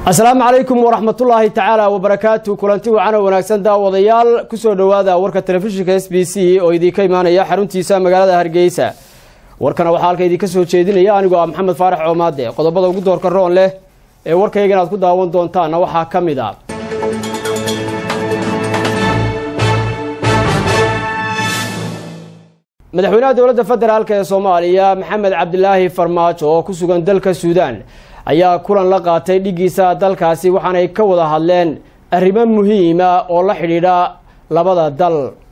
asalaamu calaykum waraxmatullaahi tacaala wabarakaatu kulanti wacan oo wanaagsan daawadayaal kusoo dhowaada warka telefishinka s b c oo idinka imaanaya xaruntiisa magaalada hargeysa warkana waxaa halka idinka soo jeedinaya anigoo ah maxamed faarax coomaade qodobada ugu doorka roon leh ee warkayga inaad ku daawan doontaanna waxaa ka mid a madaxweynaha dowladda federaalk ee soomaaliya maxamed cabdilaahi farmaajo oo ku sugan dalka suudaan ayaa kulan la qaatay dhigiisa dalkaasi waxaanay ka wada hadleen arrimo muhiima oo la xidhiidha labada dal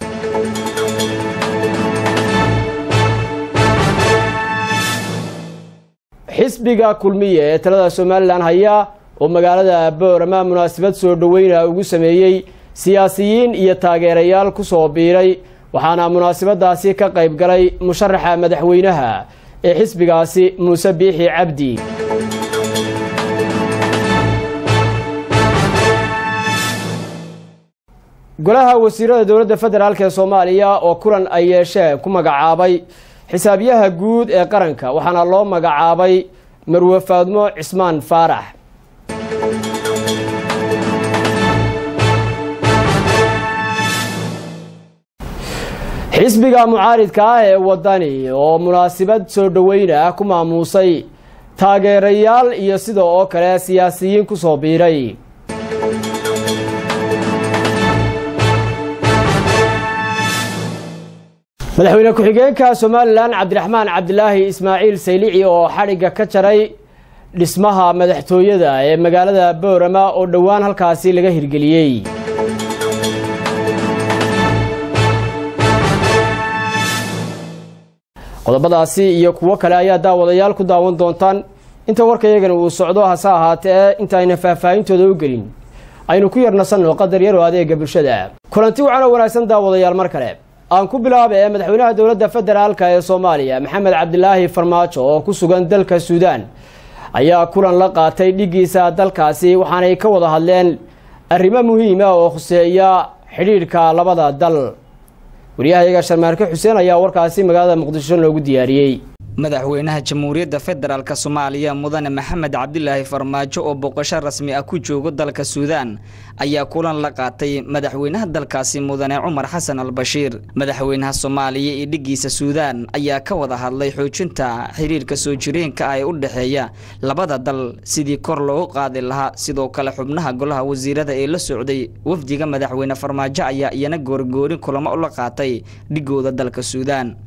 xisbiga kulmiye ee talada somalilan haya oo magaalada boorama munaasabad soo dhoweyna ugu sameeyey siyaasiyiin iyo taageerayaal ku soo biiray waxaana munaasabadaasi ka qayb galay musharaxa madaxweynaha ee xisbigaasi muuse biixi cabdi golaha wasiirada dowladda federaalk ee soomaaliya oo kulan ay yeesheen ku magacaabay xisaabiyaha guud ee qaranka waxaana loo magacaabay marwe faadmo cismaan faarax xisbiga mucaaridka ah ee wadani oo munaasabad soo dhoweyna ku maamuusay taageerayaal iyo sida oo kale siyaasiyiin ku soo biiray madaxweyne ku-xigeenka somalilan cabdiraxmaan cabdilaahi ismaaciil saylici oo xadhigga ka jaray dhismaha madaxtooyada ee magaalada boorama oo dhowaan halkaasi laga hirgeliyey qodobadaasi iyo kuwo kale ayaa daawadayaal ku daawan doontaan inta warkayagana uu socdo hase ahaatee intaayna faahfaahintooda u gelin aynu ku yarnasanno qadar yar oo adeega bulshada kulanti wacan oo wanaagsan daawadayaal mar kale aan ku bilaaba ee madaxweynaha dowladda federaalk ee soomaaliya maxamed cabdilaahi farmaajo oo ku sugan dalka suudaan ayaa kulan la qaatay dhigiisa dalkaasi waxaanay ka wada hadleen arrimo muhiima oo khuseeya xidhiidhka labada dal waryahayaga sharmaarke xuseen ayaa warkaasi magaalada muqdisho loogu diyaariyey madaxweynaha jamhuuriyadda federaalk soomaaliya mudane maxamed cabdilaahi farmaajo oo boqosho rasmi ah ku joogo dalka suudaan ayaa kulan la qaatay madaxweynaha dalkaasi mudane cumar xasan al bashiir madaxweynaha soomaaliya iyo dhigiisa suudaan ayaa ka wada hadlay xoojinta xiriirka soo jireenka ah ee u dhexeeya labada dal sidii kor loogu qaadi lahaa sidoo kale xubnaha golaha wasiirada ee la socday wafdiga madaxweyne farmaajo ayaa iyana goorgoorin kulamo ula qaatay dhigooda dalka suudaan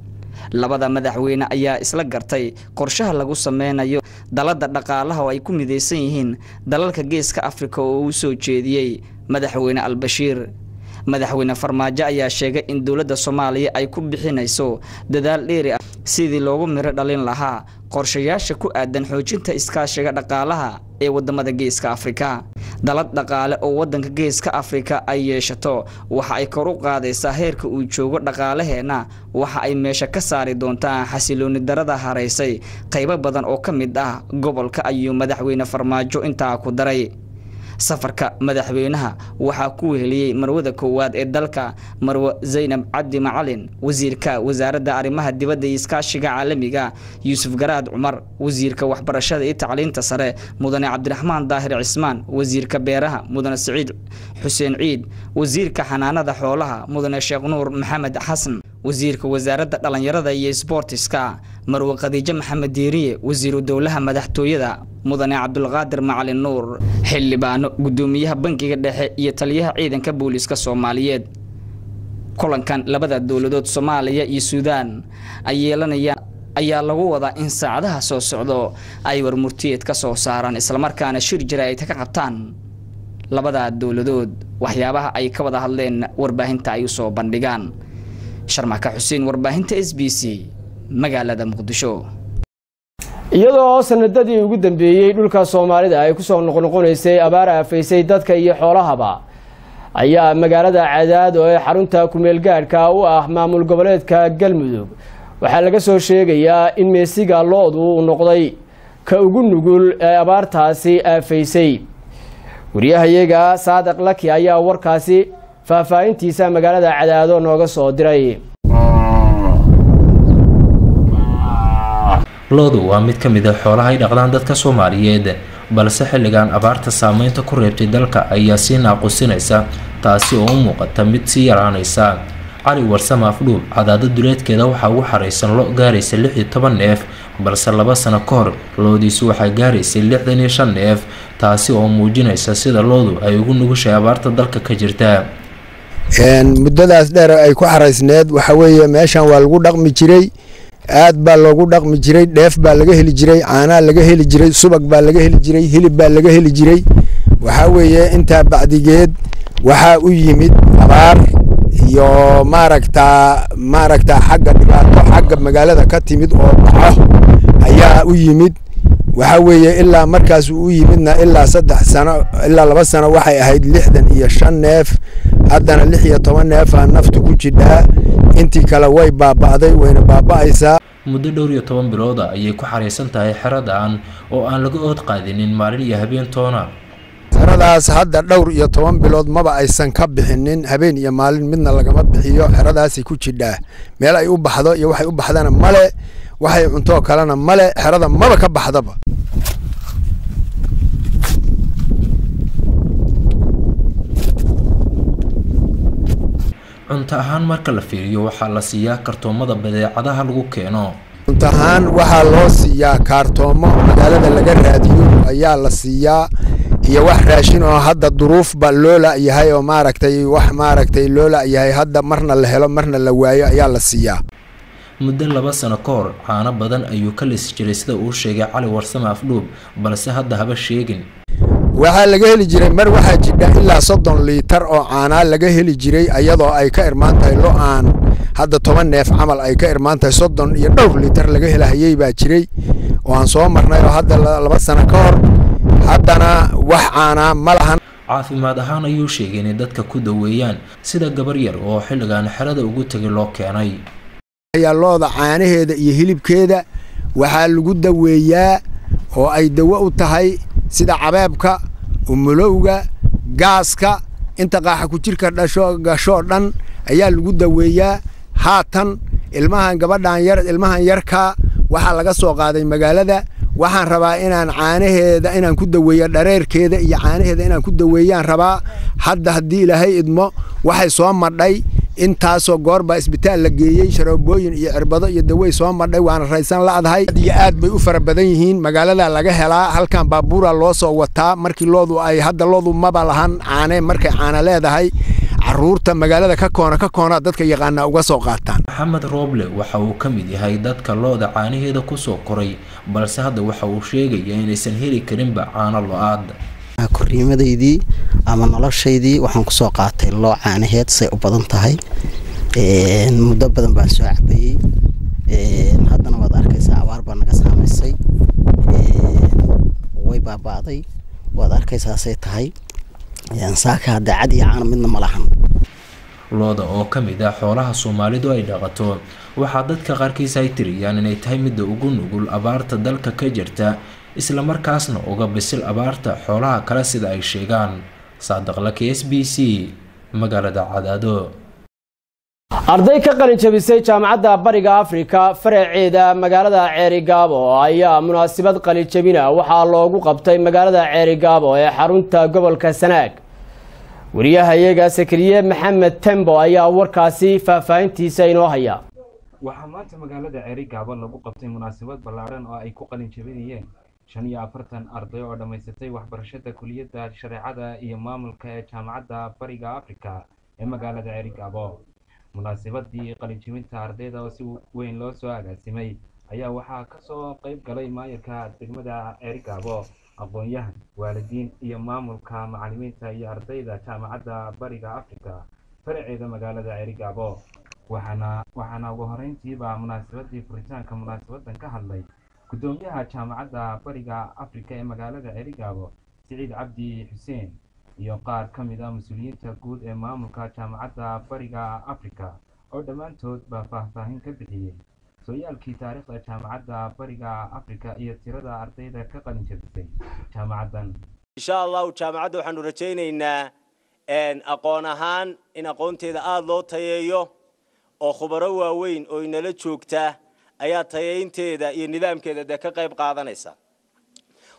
labada madaxweyne ayaa isla gartay qorshaha lagu sameynayo dalada dhaqaalaha oo ay ku midaysan yihiin dalalka geeska afrika oo uu soo jeediyey madaxweyne albashiir madaxweyne farmaajo ayaa sheegay in dowladda soomaaliya ay ku bixinayso dadaal dheeri ah sidii loogu miro dhalin lahaa qorshayaasha ku aadan xoojinta iskaashiga dhaqaalaha ee wadamada geeska afrika dalad dhaqaale oo wadanka geeska afrika ay yeeshato waxa ay kor u qaadaysaa heerka uu joogo dhaqaalaheenna waxa ay meesha ka saari doontaa xasilooni darada haraysay qaybo badan oo ka mid ah gobolka ayuu madaxweyne farmaajo intaa ku daray safarka madaxweynaha waxaa ku weheliyey marwada koowaad ee dalka marwe zaynab cabdi macalin wasiirka wasaaradda arrimaha dibadda iyo iskaashiga caalamiga yuusuf garaad cumar wasiirka waxbarashada iyo tacliinta sare mudane cabdiraxmaan daahir cismaan wasiirka beeraha mudane siciid xuseen ciid wasiirka xanaanada xoolaha mudane sheekh nuur maxamed xasan wasiirka wasaaradda dhallinyarada iyo sboortiska marwe khadiijo maxamed diiriye wasiiru dowlaha madaxtooyada mudane cabdulqaadir macalin nuur xildhibaano guddoomiyaha bankiga dhexe iyo taliyaha ciidanka booliiska soomaaliyeed kulankan labada dowladood soomaaliya iyo suudaan ay yeelanayaan ayaa lagu wadaa in saacadaha soo socdo ay warmurtiyeed ka soo saaraan islamarkaana shir jira ay ka qabtaan labada dowladood waxyaabaha ay ka wada hadleen warbaahinta ay usoo bandhigaan sharmaka xuseen warbaahinta s b c magaalada muqdisho iyadoo sanadadii ugu dambeeyey dhulka soomaalida ay kusoo noqnoqonaysay abaar aafaysay dadka iyo xoolahaba ayaa magaalada cadaado ee xarunta kumeel gaadhka u ah maamul goboleedka galmudug waxaa laga soo sheegayaa in meesiga lo-du uu noqday ka ugu nugul ee abaartaasi aafaysay waryahayaga saadiq laki ayaa warkaasi faahfaahintiisa magaalada cadaado nooga soo diray loodu waa mid ka mid a xoolaha ay dhaqdaan dadka soomaaliyeed balse xilligan abaarta saameynta ku reebtay dalka ayaa sii naaqusinaysa taasi oo u muuqata mid sii yaraanaysa cali warsame afdhuub cadaado duleedkeeda waxaa ugu xaraysan lo gaaraysa lix iyo toban neef balse laba sano ka hor loodiisu waxaa gaaraysay lixdan iyo shan neef taasi oo muujinaysa sida loodu ay ugu nugushay abaarta dalka ka jirta muddadaas dheer ay ku xaraysneed waxa weeye meeshan waa lagu dhaqmi jiray aad baa loogu dhaqmi jiray dheef baa laga heli jiray caanaa laga heli jiray subag baa laga heli jiray hilib baa laga heli jiray waxaa weeye intaa bacdigeed waxaa u yimid abaar iyo maaragtaa maaragtaa xagga dhibaato xagga magaalada ka timid oo dhaco ayaa u yimid waxaa weeye ilaa markaas uu u yimidna ilaa saddex sano ilaa laba sano waxay ahayd lixdan iyo shan neef haddana lix iyo toban neefaa naftu ku jidhaa intii kale way baaba'day wayna baaba'aysaa muddo dhowr iyo toban bilooda ayay ku xaraysan tahay xeradan oo aan laga ood qaadinin maalin iyo habeen toona xeradaas hadda dhowr iyo toban bilood maba aysan ka bixinin habeen iyo maalin midna lagama bixiyo xeradaasay ku jidhaa meel ay u baxdo iyo waxay u baxdana male waxay cuntoo kalena male xerada maba ka baxdaba cunto ahaan marka la fiiriyo waxaa la siiyaa kartoomada badeecadaha lagu keeno cunto ahaan waxaa loo siiyaa kaartoomo magaalada laga raadiyo ayaa la siiyaa iyo wax raashin oo hadda duruufba loo la'yahay oo maaragtay wax maaragtay loo la'yahay hadda marna la helo marna la waayo ayaa la siiyaa muddo laba sano ka hor caano badan ayuu ka lisi jiray sida uu sheegay cali warsame afdhuub balse hadda haba sheegin waxaa laga heli jiray mar waxaa jidha ilaa soddon liitar oo caanaa laga heli jiray ayadoo ay ka irmaan tahay lo aan hadda toban neef camal ay ka irmaan tahay soddon iyo dhowr liitar laga helahayey baa jiray oo aan soo marnay oo hadda laba sano ka hor haddana wax caanaa ma lahan caafimaad ahaan ayuu sheegay inay dadka ku daweeyaan sida gabar yar oo xilligan xerada ugu tegay loo keenay ayaa looda caanaheeda iyo hilibkeeda waxaa lagu daweeyaa oo ay dawo u tahay sida cabeebka umulowga gaaska inta qaaxa ku jirka dhasho gashoo dhan ayaa lagu daweeyaa haatan ilmahan gabadhan yar ilmahan yarkaa waxaa laga soo qaaday magaalada waxaan rabaa inaan caanaheeda inaan ku daweeyo dhareerkeeda iyo caanaheeda inaan ku daweeyaan rabaa hadda haddii ilaahay idmo waxay soo madhay intaasoo goor baa isbitaal la geeyey sharoobooyin iyo cirbado iyo dawey soo madhay waana raysan la'dahay iyo aad bay u fara badan yihiin magaalada laga helaa halkan baabuura loo soo wataa markii loodu ay hadda loodu maba lahan caane markay caana leedahay caruurta magaalada ka koona ka koona dadka yaqaanaa uga soo qaataan maxamed rooble waxa uu ka mid yahay dadka looda caanaheeda kusoo koray balse hadda waxa uu sheegaya inaysan heli karinba caano lo-aad korriimadaydii ama noloshaydii waxaan kusoo qaatay loo caanaheed say u badan tahay muddo badan baan soo cabayey haddana waad arkaysaa abaar baa naga saamaysay way baaba'day waad arkaysaa say tahay saaka hadda cad iyo caano midna ma lahan looda oo ka mid ah xoolaha soomaalidu ay dhaqato waxaa dadka qaarkiis ay tiriyaan inay tahay midda ugu nugul abaarta dalka ka jirta islamarkaasna uga bisil abaarta xoolaha kale sida ay sheegaan saadaqlaka s b c magaalada cadaado arday ka qalin jabisay jaamacadda bariga afrika faraceeda magaalada ceerigaabo ayaa munaasabad qalin jabina waxaa loogu qabtay magaalada ceerigaabo ee xarunta gobolka sanaag wariyahayaga sakariye maxamed tembo ayaa warkaasi faahfaahintiisa inoo haya waxaa maanta magaalada ceerigaabo lagu qabtay munaasabad ballaadhan oo ay ku qalin jabinayeen shan iyo afartan arday oo dhammaysatay waxbarashada kuliyadda shareecada iyo maamulka ee jaamacadda bariga afrika ee magaalada ceerigaabo munaasabadii qalinjibinta ardayda oo si weyn loo soo agaasimay ayaa waxaa kasoo qeyb galay maayarka degmada ceerigaabo aqoon-yahan waalidiin iyo maamulka macalimiinta iyo ardayda jaamacadda bariga afrika faraceeda magaalada ceerigaabo waxaana waxaana ugu horeyntiiba munaasabadii furitaanka munaasabadan ka hadlay guddoomiyaha jaamacadda bariga afrika ee magaalada ceerigaabo siciid cabdi xuseen iyo qaar ka mid ah mas-uuliyiinta guud ee maamulka jaamacadda bariga afrika oo dhammaantood baa faahfaahin ka bixiyey sooyaalkii taariikhda jaamacadda bariga afrika iyo tirada ardayda ka qalin jabisay jaamacaddan insha allahu jaamacadda waxaanu rajaynaynaa aqoon ahaan in aqoonteeda aada loo tayeeyo oo khubaro waaweyn oo inala joogta ayaa tayaynteeda iyo nidaamkeeda dee ka qayb qaadanaysa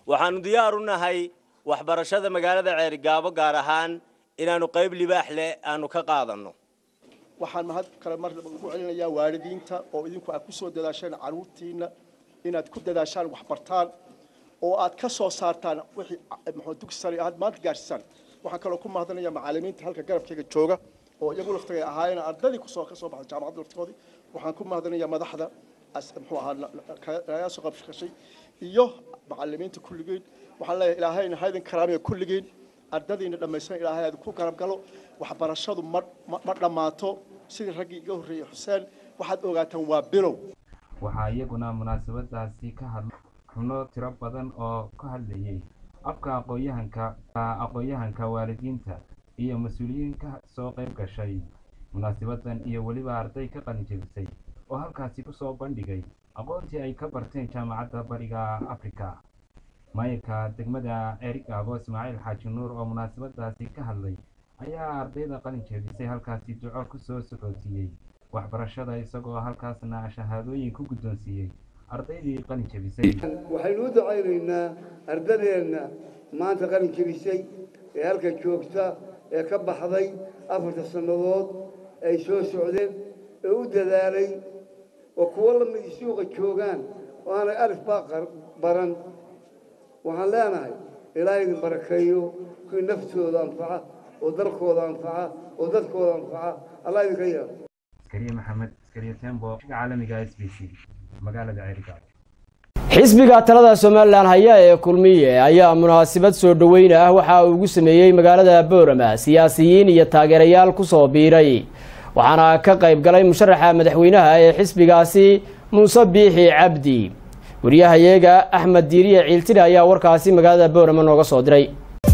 waxaanu diyaar u nahay waxbarashada magaalada ceerigaabo gaar ahaan inaanu qayb libaax leh aanu ka qaadanno waxaan mahad kale mar ugu celinayaa waalidiinta oo idinku aad ku soo dadaasheen carruurtiinna inaad ku dadaashaan waxbartaan oo aad ka soo saartaan wixii muxuu dugsi sare aad maanta gaarsiisaan waxaan kaloo ku mahadinayaa macallimiinta halka garabkayga jooga oo iyagu laftagay ahaayeen ardadii kusoo ka soo baxday jaamacadda laftigoodii waxaan ku mahadinayaa madaxda muxuu ahaa laga soo qabshay iyo macallimiinta kulligiin waxaan leeyahay ilaahayna haydin karaamiya kulligiin ardadiina dhammaysan ilaahay aad ku garab galo waxbarashadu ma ma dhammaato sidii raggii iga horreeyey xuseen waxaad ogaataan waa bilow waxaa iyaguna munaasabadaasi ka hadlay xubno tiro badan oo ka hadlayay afka aqoon-yahanka aqoon-yahanka waalidiinta iyo mas-uuliyiin ka soo qayb gashay munaasabadan iyo weliba arday ka qalinjebisay oo halkaasi kusoo bandhigay aqoontii ay ka barteen jaamacadda bariga africa maayirka degmada ceerigaabo ismaaciil xaaji nuur oo munaasabadaasi ka hadlay ayaa ardayda qalin jeebisay halkaasi duco kusoo socodsiiyey waxbarashada isagoo halkaasna shahaadooyin ku guddoonsiiyey ardaydii qalin jebisay waxaynu u ducaynaynaa ardadeenna maanta qalin jebisay ee halka joogta ee ka baxday afarta sannadood ay soo socdeen ee u dadaalay oo kuwo lamid suuqa joogaan oo aanay alif baa baran waxaan leenahay ilaaha idin barakeeyo kuwii naftooda anfaca oo dalkooda anfaca oo dadkooda anfaca allah idinka yeelo askariye maxamed askariye tembo caalamiga s b c magaalada ceerigaabo xisbiga talada somalilan haya ee kulmiye ayaa munaasabad soo dhoweyn ah waxa uu ugu sameeyey magaalada boorama siyaasiyiin iyo taageerayaal kusoo biiray waxaana ka qayb galay musharaxa madaxweynaha ee xisbigaasi muuse biixi cabdi wariyahayeega axmed diiriye ciiltire ayaa warkaasi magaalada boorama nooga soo diray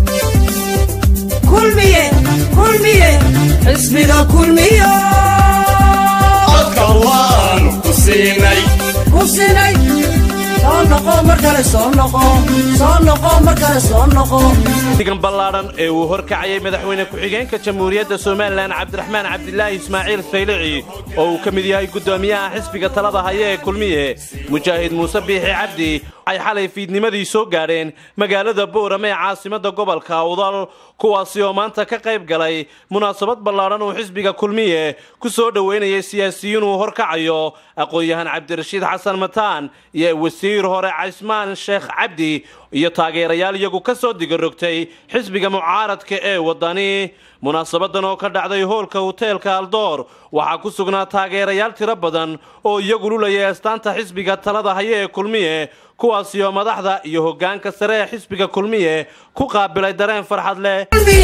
digan ballaadhan ee uu horkacayay madaxweyne ku-xigeenka jamhuuriyadda somalilan cabdiraxmaan cabdilaahi ismaaciil saylici oo uu ka mid yahay guddoomiyaha xisbiga talada haya ee kulmiye mujaahid muuse biixi cabdi waxay xalay fiidnimadii soo gaadheen magaalada boorame ee caasimadda gobolka awdal kuwaasi oo maanta ka qayb galay munaasabad ballaadhan uu xisbiga kulmiye ku soo dhoweynayay siyaasiyiin uu horkacayo aqoon-yahan cabdirashiid xasan mataan iyo wasiir hore caysmaan sheekh cabdi iyo taageerayaal iyagu ka soo digarogtay xisbiga mucaaradka ee waddani munaasabadan oo ka dhacday hoolka hoteelka aldoor waxaa ku sugnaa taageerayaal tiro badan oo iyagu lulayay astaanta xisbiga talada haya ee kulmiye kuwaasi oo madaxda iyo hoggaanka sare ee xisbiga kulmiye ku qaabilay dareen farxad leh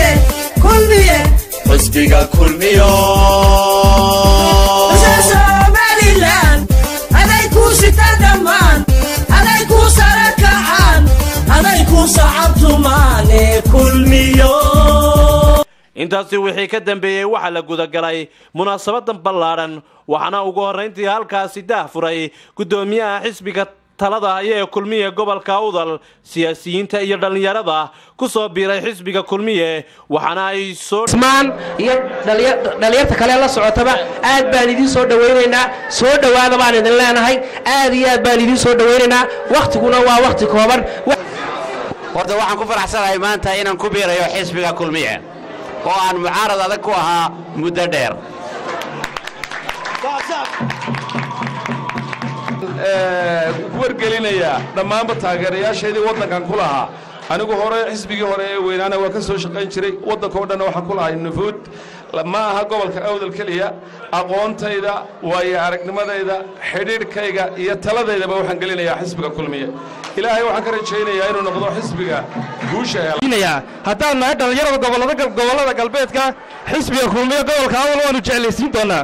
intaasi wixii ka dambeeyey waxaa la gudagalay munaasabadan ballaadhan waxaana ugu horrayntii halkaasi daah furay guddoomiyaha xisbiga talada haya ee kulmiye gobolka awdal siyaasiyiinta iyo dhallinyarada ku soo biiray xisbiga kulmiye waxaana ay soo maan iyo dhallinyarta kale la socotaba aad baan idiin soo dhowaynaynaa soo dhowaada baan idin leenahay aad iyo aad baan idiin soo dhowaynaynaa wakhtiguna waa wakhti kooban horta waxaan ku faraxsanahay maanta inaan ku biirayo xisbiga kulmiye oo aan mucaarad adag ku ahaa muddo dheer wargelinayaa dhammaanba taageerayaashaydii waddankan ku lahaa anigu hore xisbigii hore ee weynaana waa ka soo shaqayn jiray waddankao dhanna waxaan ku lahay nufuud ma aha gobolka awdal keliya aqoontayda waayo aragnimadayda xidhiidhkayga iyo taladaydaba waxaan gelinayaa xisbiga kulmiye ilaahay waxaan ka rajaynayaa inuu noqdo xisbiga guusha hela haddaan nahay dhallinyarada gobollada galbeedka xisbiga kulmiye gobolka awdal waanu jeclaysiin doonaa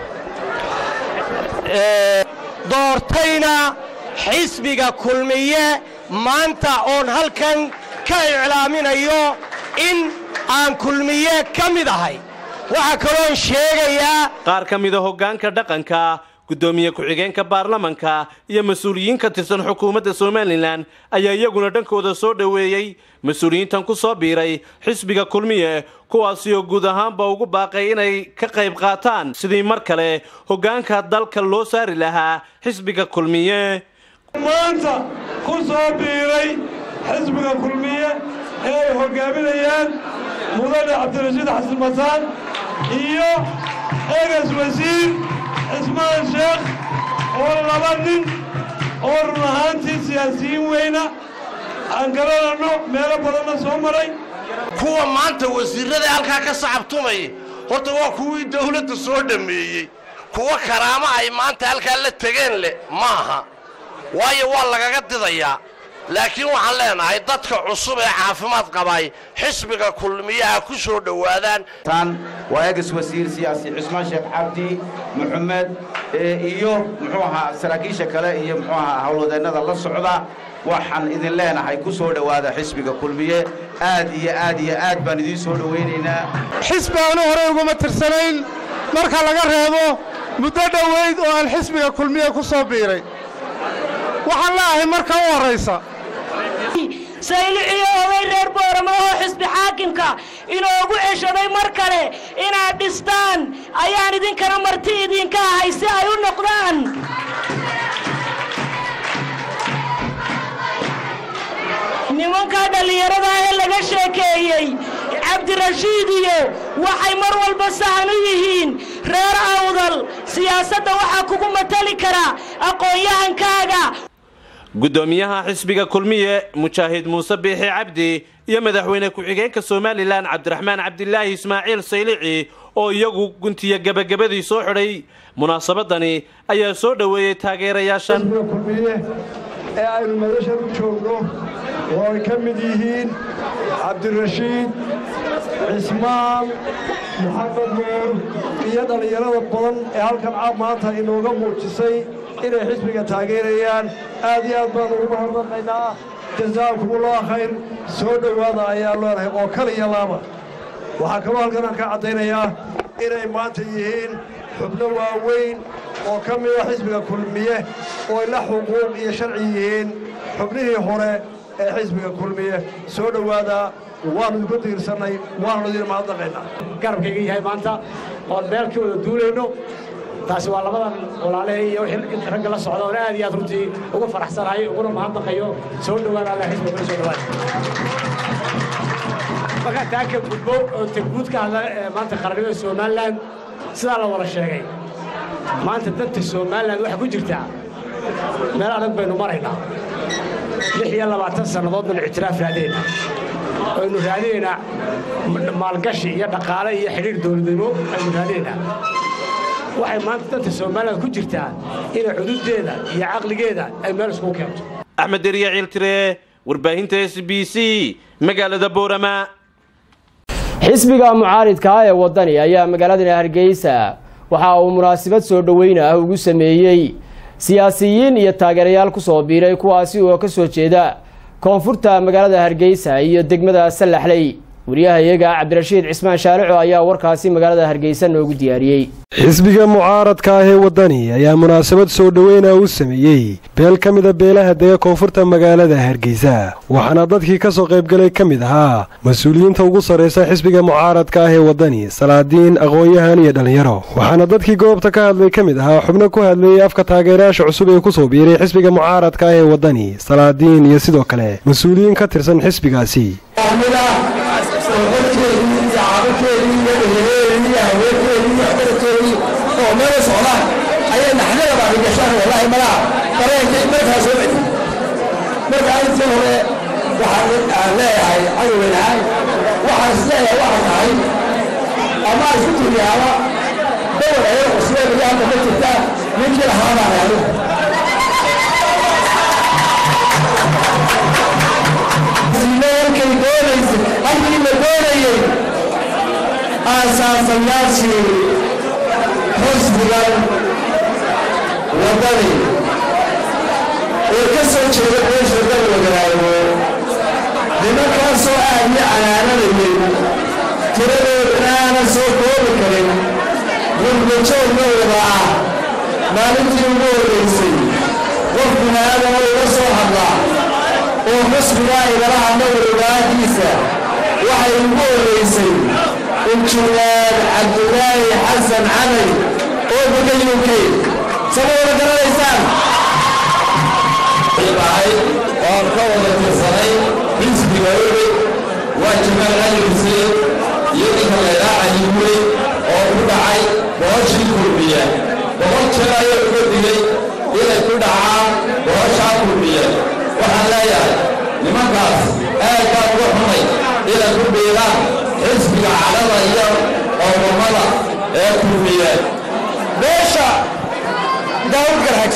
doortayna xisbiga kulmiye maanta oon halkan ka iclaaminayo in aan kulmiye ka mid ahay waxaa kaloon sheegayaa qaar ka mida hoggaanka dhaqanka guddoomiye ku-xigeenka baarlamanka iyo mas-uuliyiin ka tirsan xukuumadda somalilan ayaa iyaguna dhankooda soo dhoweeyey mas-uuliyiintan ku soo biiray xisbiga kulmiye kuwaasi oo guud ahaanba ugu baaqay inay ka qayb qaataan sidii mar kale hoggaanka dalka loo saari lahaa xisbiga kulmiye maanta ku soo biiray xisbiga kulmiye ee ay hoggaaminayaan mudane cabdirashiid xasan mataan iyo eegas wasiir cismaan sheekh oo laba nin oo run ahaantii siyaasiyiin weyna aan garananno meelo badanna soo maray kuwa maanta wasiirrada halkaa ka sacabtumaya horta waa kuwii dawladda soo dhammeeyey kuwa karaamo ay maanta halkaa la tegeen leh maaha waayo waa lagaga didayaa laakiin waxaan leenahay dadka cusub ee caafimaad qabay xisbiga kulmiyaha ku soo dhowaadaan tan waa eegas wasiir siyaasi cismaan sheekh cabdi maxamed iyo muxuu ahaa saraakiisha kale iyo muxuu ahaa howlwadeennada la socda waxaan idin leenahay ku soo dhowaada xisbiga kulmiye aad iyo aad iyo aad baan idiin soo dhowaynaynaa xisbi aanu horey uguma tirsanayn marka laga reebo muddo dhoweyd oo aan xisbiga kulmiye ku soo biiray waxaan leeahay marka u horraysa sayliciyo oday reer boorama oo xisbi xaakimka inoogu ceshaday mar kale inaad dhistaan ayaan idinkana marti idinka ahay si ay u noqdaan nimanka dhallinyarada ee laga sheekeeyey cabdirashiid iyo waxay mar walba sahan u yihiin reer awdal siyaasadda waxaa kugu matali kara aqoon-yahankaaga guddoomiyaha xisbiga kulmiye mujaahid muuse biixi cabdi iyo madaxweyne ku-xigeenka somalilan cabdiraxmaan cabdilaahi ismaaciil saylici oo iyagu guntiya gebagabadii soo xidhay munaasabadani ayaa soo dhoweeyey taageerayaashan ee aynu madashan u joogno oo ay ka mid yihiin cabdirashiid cismaan maxamed nuur iyo dhallinyarada badan ee halkan caab maanta inooga muujisay inay xisbiga taageerayaan aad iyo aad baan ugu mahadnaqaynaa jasaakumullah khayr soo dhowaada ayaa leenahay oo kaliya laaba waxaa kaloo halkan aan ka caddaynayaa inay maanta yihiin xubno waaweyn oo ka mida xisbiga kulmiye oo ay la xuquuq iyo sharci yihiin xubnihii hore ee xisbiga kulmiye soo dhowaada waannu idinku diirsannay waannu idin mahadnaqaynaa garabkayga yahay maanta oon meelkii wada duulayno taasi waa labadan walaalahay iyo wixii ragga la socda oon aad iyo aad runtii ugu faraxsanahay uguna mahadnaqayo soo dhowaada alla xisbiga kula soo dhowaada markaa taa ka gudbo oo tegguud ka hadla maanta qarannimada somalilan sidaa la wada sheegay maanta danta somalilan waxaa ku jirtaa meel adag baynu maraynaa lix iyo labaatan sannadood baynu ictiraaf raadayna aynu raadinaynaa maalgashi iyo dhaqaale iyo xidhiir dowladnimo aynu raadinaynaa waxay maanta danta somalilan ku jirtaa inay cududdeeda iyo caqligeeda ay meel iskugu keento axmed deriya ciiltire warbaahinta s b c magaalada boorama xisbiga mucaaridka ah ee waddani ayaa magaaladana hargeysa waxa uu munaasabad soo dhoweyna ah ugu sameeyey siyaasiyiin iyo taageerayaal ku soo biiray kuwaasi oo ka soo jeeda koonfurta magaalada hargeysa iyo degmada sallaxley wariyahayaga cabdirashiid cismaan shaarico ayaa warkaasi magaalada hargeysa noogu diyaariyey xisbiga mucaaradka ah ee waddani ayaa munaasabad soo dhoweyna u sameeyey beel ka mida beelaha dega koonfurta magaalada hargeysa waxaana dadkii ka soo qaybgalay ka mid ahaa mas-uuliyiinta ugu sarraysa xisbiga mucaaradka ah ee waddani salaadiin aqoon-yahan iyo dhallinyaro waxaana dadkii goobta ka hadlay ka mid ahaa xubno ku hadlayey afka taageerayaasha cusub ee ku soo biiray xisbiga mucaaradka ah ee waddani salaadiin iyo sidoo kale mas-uuliyiin ka tirsan xisbigaasi oo meel socdaan ayay naxdada baa gashaan wallahi malaha dareenkii markaa soo celi markaa intii hore waxaan aan leeyahay cadoweynahay waxaan isleeyahay waxaan tahay ama isku turiyaaba dowal ayada cusubee beri hadda ma jirta ninkii lahaa baan anigu halkay doonaysay halkii la doonayey aasaasayaashii xisbigan waddani ee ka soo jeeda beesha dalwagaraayo nimankaasoo aad i canaananayay tiradoodana aanan soo koobi karin gurbajoogna wada ah maalintii ugu horraysay qof binaadama iga soo hadlaa oo xusbigaa igala hadla warwaagiisa waxay ugu horraysay injineer cabdulaahi xasan camay oo buga u k sama wada garanaysaan waan ka wada tirsanay waa jamaal cali xuseen iyo ninka laydhaa cali gure oo ku dhacay boqoshii kulmiya boqol jeer ayay uga digay inay ku dhacaan boqoshaa kulmiya waxaan leeyahay nimankaas aad baan uga xunay inay ku biiraan xisbiga cadhada iyo oomamada ee kulmiya beesha daawud garhags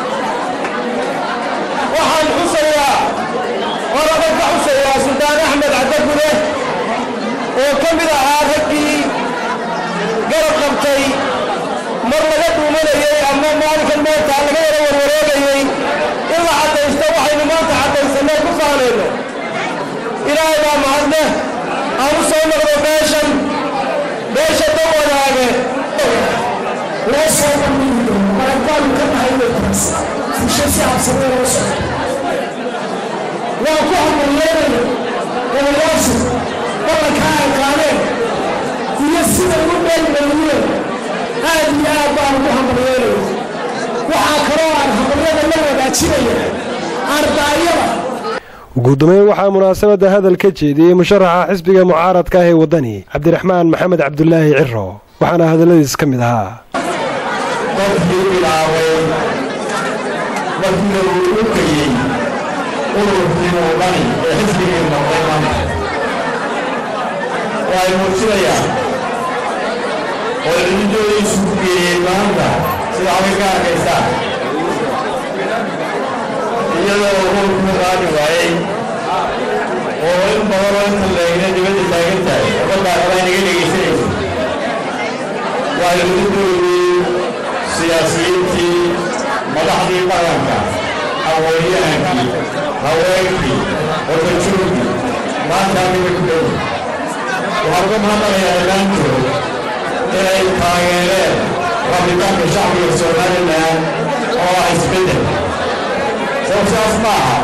waxaan xusayaa qoraba ka xusayaa suldaan axmed caddagude oo ka mid ahaa raggii garab qabtay mar laga dhuumanayey ama maalinkan maanta laga yara warwareegayey in la caddaysto waxaynu maanta caddaysanay ku faanayno ilaahay baa mahadle aan u soo noqdo beeshan beesha dan wanaage loo soo bandhigiyo maragbaanu ka nahay weytaas fusho si habsamee loo socdo waa ku hambalyeynaya golayaashu ballankaa ay qaadeen iyo sida ugu dheelmayiyeen aad iyo aad baan ugu hambalyeynaya waxaa kaloo aan hambalyada la wadaajinaya ardaayada guddoomiye waxaa munaasabadda hadal ka jeediyey musharaxa xisbiga mucaaradka ah ee waddani cabdiraxmaan maxamed cabdulaahi ciro waxaana hadalladiis ka mid ahaa qofkii bilaabay markii uu u kayey ururkii muudani ee xisbigii noqday maanta waxay muujinayaan oo cididoodiisu ku geeyey maanta sida halka ka arkaysaan iyadoo ururkuu qaadi waayey oo in badan oo inta leegna dibadda taagan tahay ummaddaa kale inaga dhegaysanaysa waxay cididoodii siyaasiyiintii madaxdii dhaqanka haweenyahankii haweenkii wadajoogii maanta aniga ku dhow waxaan uga mahadnaqayaa dhammaantood inay taageereen rabitaanka shacbiga somalilan oo ah isbeddel sababtaas ma aha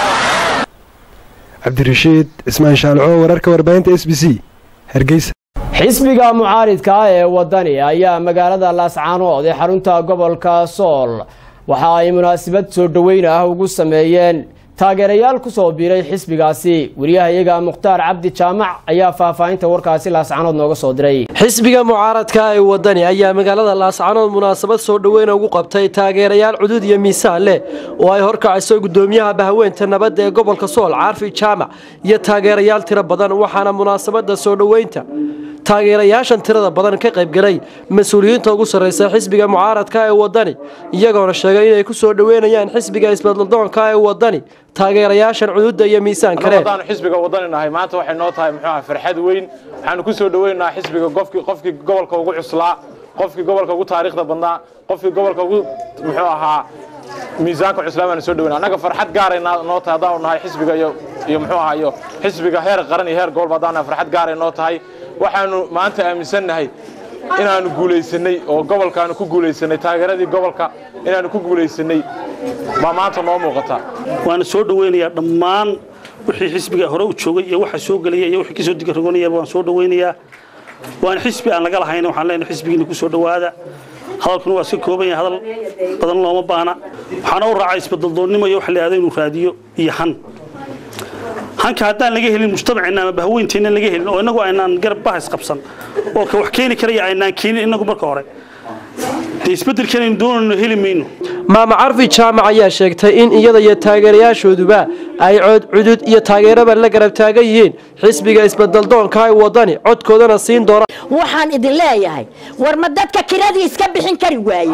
cabdirashiid cismaan shaalco wararka warbaahinta s b c hargeysa xisbiga mucaaridka ah ee waddani ayaa magaalada laascaanood ee xarunta gobolka sool waxa ay munaasabad soo dhoweyn ah ugu sameeyeen taageerayaal ku soo biiray xisbigaasi wariyahayaga mukhtaar cabdi jaamac ayaa faahfaahinta warkaasi laascaanood nooga soo diray xisbiga mucaaradka ee waddani ayaa magaalada laascaanood munaasabad soo dhoweyna ugu qabtay taageerayaal cudud iyo miisaan leh oo ay horkacayso gudoomiyaha bahweynta nabadda ee gobolka sool caarfi jaamac iyo taageerayaal tiro badan waxaana munaasabada soo dhoweynta taageerayaashan tirada badan ka qaybgalay mas-uuliyiinta ugu sarreysa xisbiga mucaaradka ee waddani iyagoona sheegay inay ku soo dhoweynayaan xisbiga isbadladoonka ee waddani taageerayaashan cududda iyo miisaan kale haddaanu xisbiga waddani nahay maanta waxay noo tahay muxuu ahaa farxad weyn waxaanu ku soo dhoweynaynaa xisbiga qofkii qofkii gobolka ugu cuslaa qofkii gobolka ugu taariikhda badnaa qofkii gobolka ugu muxuu ahaa miisaanka cuslaa baanu soo dhoweyna annaga farxad gaaray noo tahay haddaanu nahay xisbiga iyo iyo muxuu ahaa iyo xisbiga heer qaran iyo heer gobolba haddaanu nahay farxad gaaray noo tahay waxaanu maanta aaminsannahay inaanu guulaysanay oo gobolkaanu ku guulaysanay taageeradii gobolka inaanu ku guulaysanay baa maanta noo muuqata waana soo dhoweynayaa dhammaan wixii xisbiga hore u joogay iyo waxa soo gelaya iyo wixii kasoo digarogonayaba waan soo dhoweynayaa waan xisbi aan laga lahayn waxaan leenahay xisbigiina ku soo dhowaada hadalkuna waa iska kooban yahay hadal badan looma baana waxaana u raacay isbadaldoonnimo iyo waxa la yidhahdo inuu raadiyo iyo han hanka haddaan laga helin mujtamaceenna ama bahweynteenna laga helin oo innagu aynaan garab bahas qabsan oo ka wax keeni karaya aynaan keenin innagu marka hore dee isbeddelkanaynu doonayno heli mayno maama carfi jaamac ayaa sheegtay in iyada iyo taageerayaashooduba ay cod cudud iyo taageeraba la garab taagan yihiin xisbiga isbeddeldoonka ee waddani codkoodana siin doona waxaan idin leeyahay war ma dadka kiradii iska bixin kari waaye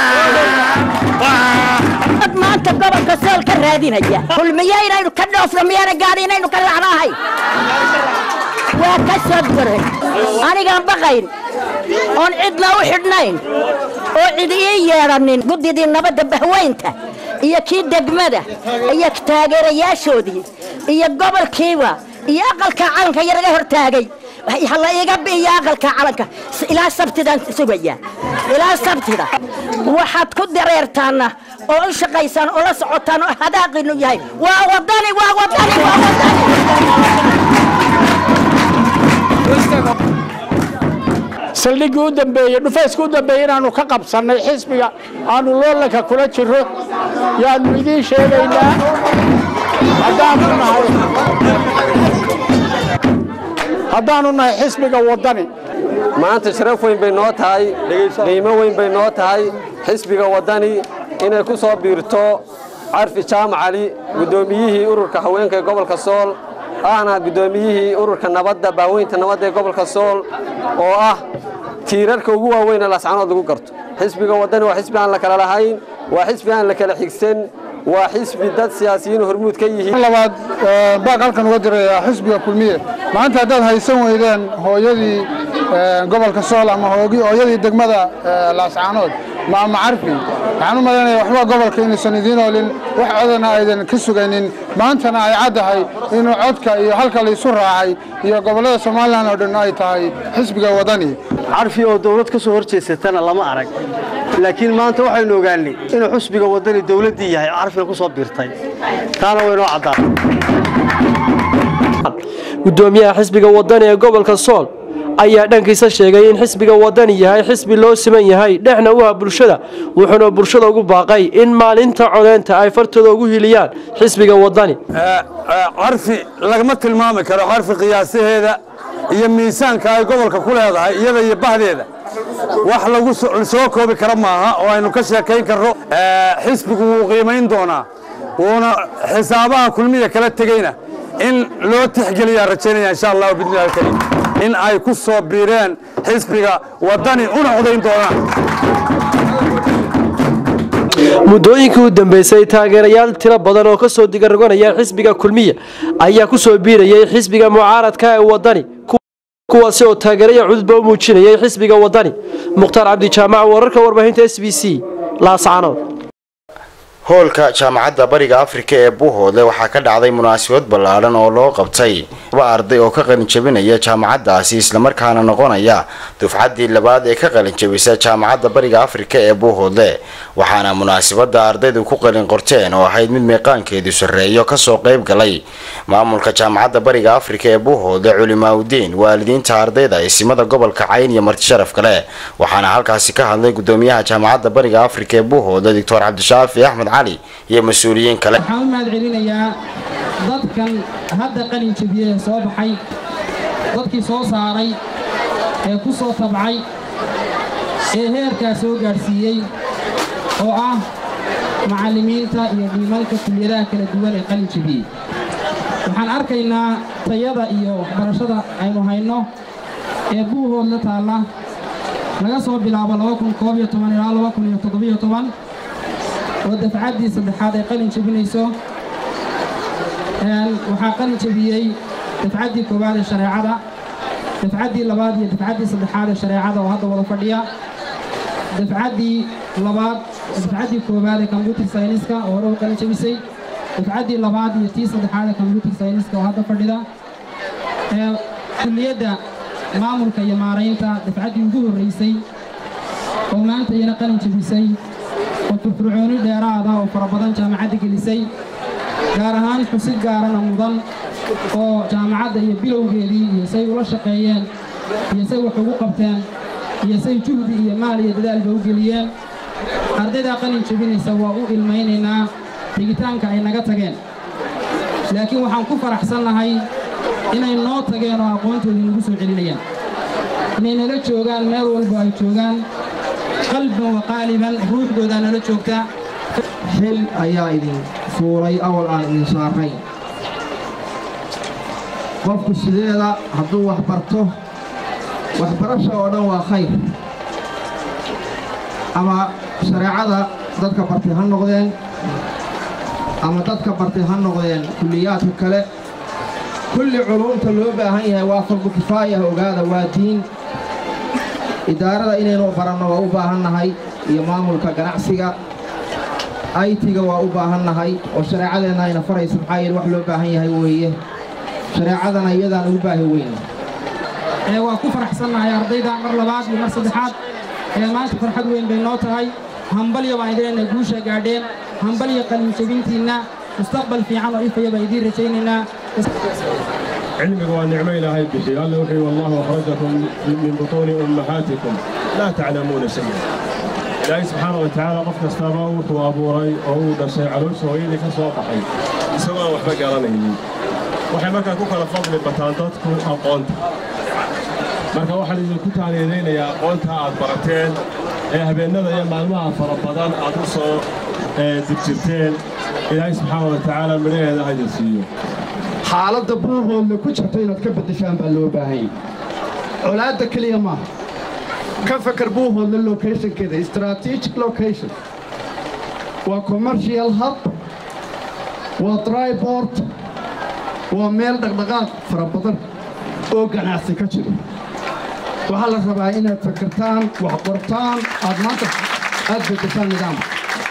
dad maanta gobolka sool ka raadinaya kulmiye inaynu ka dhoofno miyaana gaadhi inaynu ka lacnaahay waa ka soo duray anigaan baqayn oon cidna u xidhnayn oo cid ii yeedhanin guddidii nabadda bahweynta iyo kii degmada iyo taageerayaashoodii iyo gobolkiiba iyo aqalka calanka yaraga hortaagay hala iga bi'iyo aqalka calanka ilaa sabtidaan sugayaa ilaa sabtida waxaad ku dareertaana oo u shaqaysaan oo la socotaan oo hadaaqinu yahay waa wadani waa wadani waa saldhiggii u dambeeyey dhufayska u dambeeyey inaannu ka qabsannay xisbiga aannu loolanka kula jirro yaannu idiin sheegaynaa haddaannu nahay haddaannu nahay xisbiga waddani maanta sharaf weyn bay noo tahay qiimo weyn bay noo tahay xisbiga waddani inay ku soo biirto carfi jaamac cali guddoomiyihii ururka haweenka ee gobolka sool ahna guddoomiyihii ururka nabadda baaweynta nabadda ee gobolka sool oo ah tiirarka ugu waaweyn ee laascanood lagu garto xisbiga waddani waa xisbi aan la kala lahayn waa xisbi aan la kala xigsan waa xisbi dad siyaasiyiin hormuud ka yihiin labaad baaq halkan uga diraya xisbiga kulmiye maanta haddaad haysan weydeen hooyadii gobolka sool ama hooyadii degmada laascaanood maama carfi waxaan u malaynaya waxba gobolka inaysan idiin oolin wax codana aydan ka sugaynin maantana ay caddahay inuu codka iyo halka laysu raacay iyo gobollada somalilan oo dhan ay tahay xisbiga waddani carfi oo dawlad ka soo hor jeesatana lama arag laakiin maanta waxaynu ogaanay inuu xusbiga waddani dawladdii yahay oo carfiga ku soo biirtay taana waynoo caddaan gudoomiyaha xisbiga waddani ee gobolka sool ayaa dhankiisa sheegay in xisbiga waddani yahay xisbi loo siman yahay dhexna u ah bulshada wuxuuna bulshada ugu baaqay in maalinta codeynta ay fartooda ugu hiliyaan xisbiga waddani carfi lagama tilmaami karo carfi qiyaasaheeda iyo miisaanka ay gobolka ku leedahay iyada iyo bahdeeda wax lagu soo koobi kara maaha oo aynu ka sheekayn karno xisbigu wuu qiimayn doonaa wuuna xisaabaha kulmiya kala tegeyna in loo tixgeliyaa rajaynaya insha allahu bidnillahi alkariim in ay ku soo biireen xisbiga waddani una codayn doonaan muddooyinkii u dambeysay taageerayaal tiro badan oo ka soo digarroganaya xisbiga kulmiya ayaa ku soo biirayay xisbiga mucaaradka ee waddani kuwaasi oo taageeraya cududba u muujinayay xisbiga waddani mukhtaar cabdijaamac wararka warbaahinta s b c laascanood hoolka jaamacadda bariga afrika ee buuhoodle waxaa ka dhacday munaasabad ballaadhan oo loo qabtay laba arday oo ka qalinjabinaya jaamacaddaasi islamarkaana noqonaya dufcaddii labaad ee ka qalinjabisa jaamacadda bariga afrika ee buuhoodle waxaana munaasabadda ardaydu ku qalin qorteen oo ahayd mid meeqaankeedu sarreeyo kasoo qayb galay maamulka jaamacadda bariga afrika ee buuhoodle culimaaudiin waalidiinta ardayda isimada gobolka cayn iyo marti sharaf kale waxaana halkaasi ka hadlay gudoomiyaha jaamacadda bariga afrika ee buuhoodle doctor cabdishaafi axmed iyo mas-uuliyiin kale waxaan u mahad celinayaa dadkan hadda qalin jabiyey ee soo baxay dadkii soo saaray ee ku soo tabcay ee heerkaa soo gaadhsiiyey oo ah macallimiinta iyo dhiimanka kuliyadaha kala duwan ee qalin jabiyey waxaan arkaynaa tayada iyo waxbarashada aynu hayno ee buuhoodla taalla laga soo bilaabo ilaa oo dafcaddii saddexaad ay qalin jabinayso waxaa qalin jabiyey dafcaddii koowaad ee shareecada dafcaddii labaad iyo dafcaddii saddexaad ee shareecada oo hadda wada fadhiya dafcaddii labaad dafcaddii koowaad ee combyuter sayniska oo hore u qalin jabisay dafcaddii labaad iyo tii saddexaad ee combyuter sayniska oo hadda fadhida kulliyadda maamulka iyo maaraynta dafcaddii ugu horraysay oo maanta iyana qalin jabisay oo firfircooni dheeraada oo fara badan jaamacadda gelisay gaar ahaan xusid gaarana mudan oo jaamacadda iyo bilowgeedii iyo say ula shaqeeyeen iyo say wax ugu qabteen iyo say juhdi iyo maal iyo dadaalba u geliyeen ardaydaa qalin jebinaysa waa u ilmaynaynaa tegitaanka ay naga tageen laakiin waxaan ku faraxsannahay inay noo tageen oo aqoontoodii nagu soo celinayaan inay nala joogaan meel walba ay joogaan qalban wa qaaliban ruuxdoodaa nala joogtaa xil ayaa idin fuulay awal aan idin saarayn qofku sideeda hadduu wax barto waxbarasha oo dhan waa khayr ama shareecada dadka bartay ha noqdeen ama dadka bartay ha noqdeen kulliyaadka kale kulli culumta loo baahan yahay waa fardu kifaaya ogaada waa diin idaarada inaynu baranno waa u baahannahay iyo maamulka ganacsiga aytiga waa u baahannahay oo shareecadeenna ayna faraysa maxaa yeele wax loo baahan yahay weeye shareecadana iyadaan ugu baahi weyna ee waa ku faraxsannahay ardayda mar labaad iyo mar saddexaad ee maanta farxad weyn bay noo tahay hambalyo baan idinayna guusha gaadheen hambalyo qalinjabintiinna mustaqbal fiican oo ifaya baan idiin rajaynaynaa علمك ونعم إلهي بشي قال وحي والله أخرجكم من بطون أمهاتكم لا تعلمون شيئا إلهي سبحانه وتعالى قف كستابا وحو أبو ري أو دشي علوش وإيدي كسوة بحي سواء وحبا قرانه waxay markaa ku kala fadli bataan dadku aqoonta marka waxaan idinku taaliyelaynayaa aqoonta aad barateen ee habeennada iyo maalmaha fara badan aad u soo digjirteen ilaahay subxaana wa tacaala midhaheeda haydin siiyo xaaladda buuhoodna ku jirta inaad ka beddeshaan baa loo baahanyay colaadda keliya maaha ka fakar buuhoodna locationkeeda strategic location waa commercial hub waa tribort waa meel dhaqdhaqaaq fara badan oo ganacsi ka jiro waxaa la rabaa inaad fakartaan wax qortaan aad maanta aad beddeshaan nidaamka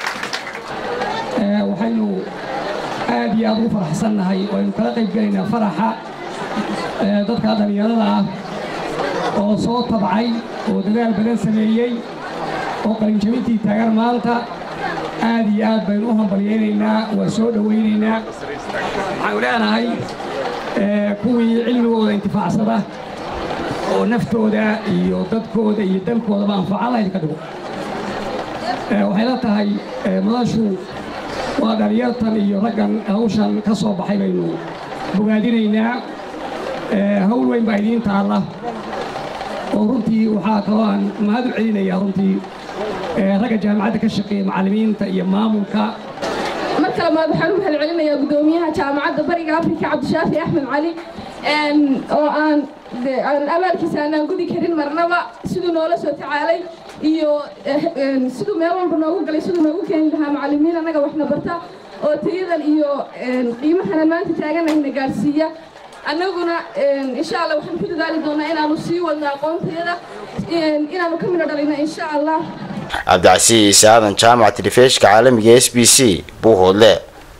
waxaynu aad iyo aad ugu faraxsannahay oo aynu kala qayb gelaynaa faraxa dadka dhallinyarada ah oo soo tabcay oo dadaal badan sameeyey oo qalinjabintii taagan maanta aad iyo aad baynu u hambalyaynaynaa waa soo dhowaynaynaa waxaanu leenahay kuwii cilmigooda intifaacsada oo naftooda iyo dadkooda iyo dalkoodaba anfaca lahayd ka dhigo waxay la tahay madashu waa dhalinyartan iyo raggan hawshan ka soo baxay baynu bogaadinaynaa hawl weyn baa idiin taalla oo runtii waxaa kaloo aan mahad u celinayaa runtii ragga jaamacadda ka shaqeeya macallimiinta iyo maamulka marka labaad waxaan u mahad celinayaa guddoomiyaha jaamacadda bariga afrika cabdishaafi axmed cali oo aan abaalkiisa aanaan gudi karin marnaba siduu noola soo tacaalay iyo siduu meel walba noogu galay siduu noogu keeni lahaa macallimiin annaga waxna barta oo tayadan iyo qiimahanan maanta taaganahayna gaarsiiya annaguna insha allah waxaan ku dadaali doonaa inaanu sii wadno aqoontayada inaanu ka midho dhalino insha allah cabdicasiis aadan jaamac telefishka caalamiga s b c buuhoodle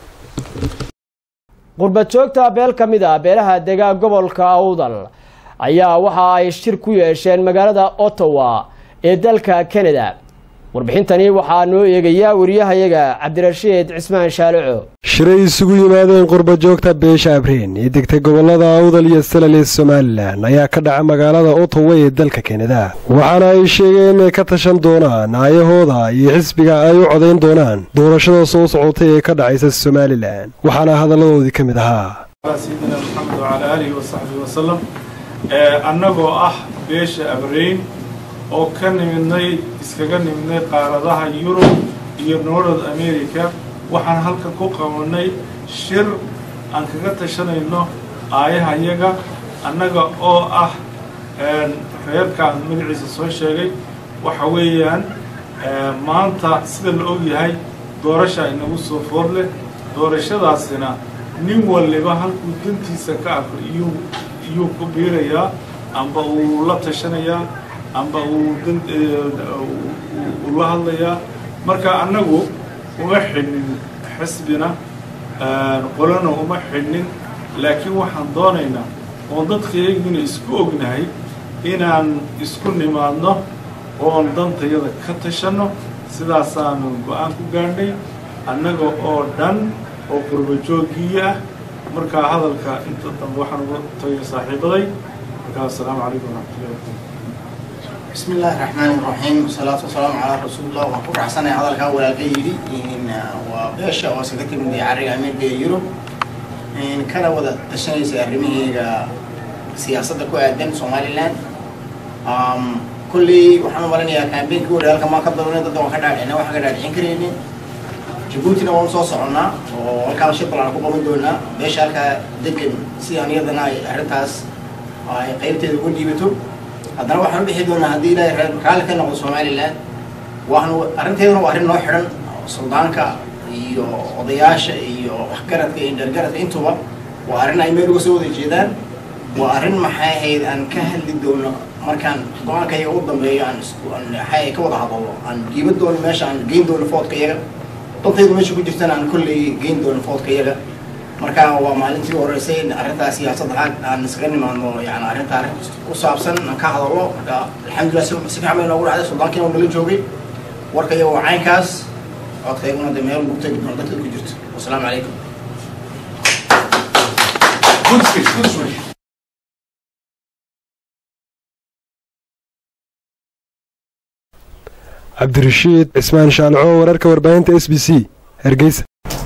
qurbad joogta beel ka mid ah beelaha degaa gobolka awdal ayaa waxa ay shir ku yeesheen magaalada ottawa ee dalka canada warbixintani waxaa noo eegayaa wariyahayaga cabdirashiid cismaan shaalico shiray isugu yimaadeen qurba joogta beesha abriin ee degtay gobolada awdal iyo salal ee somalilan ayaa ka dhaca magaalada ottawa ee dalka kanada waxaana ay sheegeen inay ka tashan doonaan aayahooda iyo xisbiga ay u codayn doonaan doorashada soo socotay ee ka dhacaysa somalilan waxaana hadalladoodii ka mid ahaa sayidina maxamed wacalaa aalihi wasaxbihi wasalam annagoo ah beesha abriin oo ka nimidnay iskaga nimidnay qaaradaha yurub iyo north america waxaan halkan ku qabanay shir aan kaga tashanayno aayahayaga annaga oo ah reerkaan magaciisa soo sheegay waxa weeyaan maanta sida la og yahay doorasha inagu soo foor leh doorashadaasina nin waliba halkuu dantiisa ka arko iyuu iyuu ku biirayaa amba uu la tashanayaa amba uu uu la hadlayaa marka annagu uma xidhnin xisbina qolana uma xidhnin laakiin waxaan doonaynaa oon dadkayagiina isku ognahay inaan isku nimaadno oon dantayada ka tashanno sidaasaanu go-aan ku gaadhnay annaga oo dhan oo qurbajoogiya ah markaa hadalka inta dambe waxaan uga tagay saaxiibaday markaa assalaamu calaykum waraxmatullahi wabarakatu بسم الله الرحمن الرحيم والصلاة والسلام على رسول الله وحكور حسن هذا الكا ولا كيري إن وبيشا وسكتي من عرق أمير دي يورو إن كان ودا تشني سيرمي سياسة كو أدن سومالي لاند أم كل وحنا مرنا يا كامبين كو ريال كما كبرنا ضد وحنا أنا وحنا قاعدين كريني جيبوتي نوان صوص عنا وكان شيء طلع كوبا من دونا بيشا كا دكن سيانية دنا أرتاس قيمتي تقول جيبتو haddana waxaan u bixi doonaa haddii ilaahay reer raalli ka noqdo somalilan waxaanu arrinteeduna waa arrin noo xidhan suldaanka iyo odayaasha iyo waxgaradka iyo dhargaradka intuba waa arrin ay meel uga soo wada jeedaan waa arrin maxay ahayd aan ka hadli doono markaan go-aanka iyaga u dambeeyo aan isku aan maxay ka wada hadalno aan giiba doono meesha aan geyn doono foodka iyaga dantaydu meesha ku jirtana aan kolley geyn doono foodka iyaga marka waa maalintii horeysay arrintaa siyaasadda aan iskaga nimaadno yani arrintaa arrin ku saabsan aan ka hadalno marka alxamdulilah si si fiican bay noogu dhacday suldaankiina nala joogay warka iyo waa caynkaas codkayguna de meel lagu tegi doono dadka ku jirto wasalaamu calaykum cabdirashiid cismaan shaalco wararka warbaahinta s b c hargeysa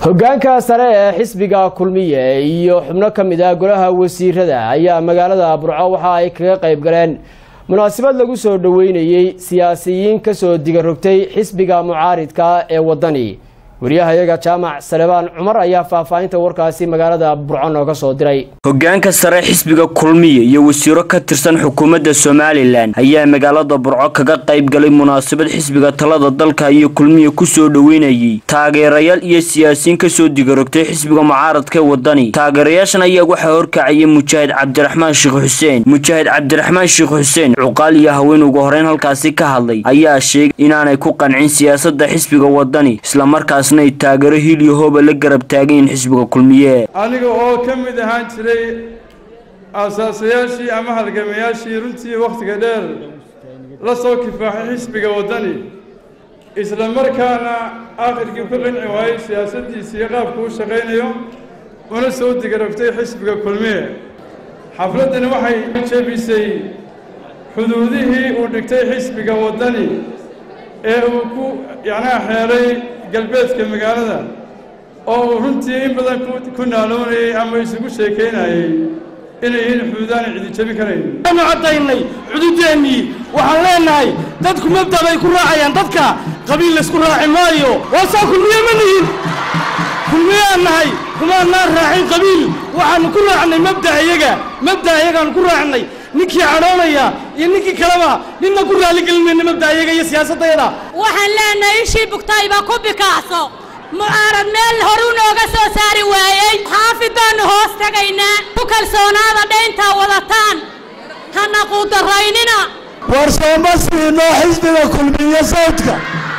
hoggaanka sare ee xisbiga kulmiye iyo xubno ka mid ah golaha wasiirada ayaa magaalada burco waxa ay kaga qayb galeen munaasabad lagu soo dhoweynayey siyaasiyiin kasoo digarogtay xisbiga mucaaridka ee waddani wariyahayaga jaamac salebaan cumar ayaa faahfaahinta warkaasi magaalada burco nooga soo diray hoggaanka sare xisbiga kulmiye iyo wasiiro ka tirsan xukuumadda somalilan ayaa magaalada burco kaga qayb galay munaasabad xisbiga talada dalka iyo kulmiye kusoo dhoweynayey taageerayaal iyo siyaasiyiin kasoo digarogtay xisbiga mucaaradka ee waddani taageerayaashan ayaa waxaa horkacayay mujaahid cabdiraxmaan sheekh xuseen mujaahid cabdiraxmaan sheekh xuseen cuqaal iyo haween ugu horeyn halkaasi ka hadlay ayaa sheegay inaanay ku qancin siyaasadda xisbiga waddani islamarkaas ay taageero hiliyo hooba la garab taagayin xisbiga kulmiye aniga oo ka mid ahaan jiray aasaasayaashii ama halgamayaashii runtii wakhtiga dheer la soo kifaaxay xisbiga waddani isla markaana aakhirkii ku qanci waayey siyaasaddiisa iyo qaabku u shaqaynayo una soo digarogtay xisbiga kulmiye xafladdani waxay jebisay xuduudihii uu dhigtay xisbiga waddani ee uu ku yacnaha xeelay galbeedka magaalada oo uu runtii in badan ku naaloonayey ama isugu sheekaynayey inay yihiin xuduudaana cidi jebi karayn waanu caddaynay xuduudeennii waxaan leenahay dadku mabda bay ku raacayaan dadka qabiil laysku raaci maayo waasaa kulmiye ma nihin kulmiyaan nahay kumaannaan raacin qabiil waxaannu ku raacnay mabda iyaga mabda iyagaannu ku raacnay ninkii cadhoonaya iyo ninkii kaleba ninna ku raaligelinayna mabda iyaga iyo siyaasaddayada waxaan leenahay ishii bugtayba ku bikaacso mucaarad meel horu nooga soo saari waayey xaafid baannu hoos tagaynaa ku kalsoonaada dhayntaa wadataan hana quudaraynina war sooma siinoo xisbiga kulmiye sawdka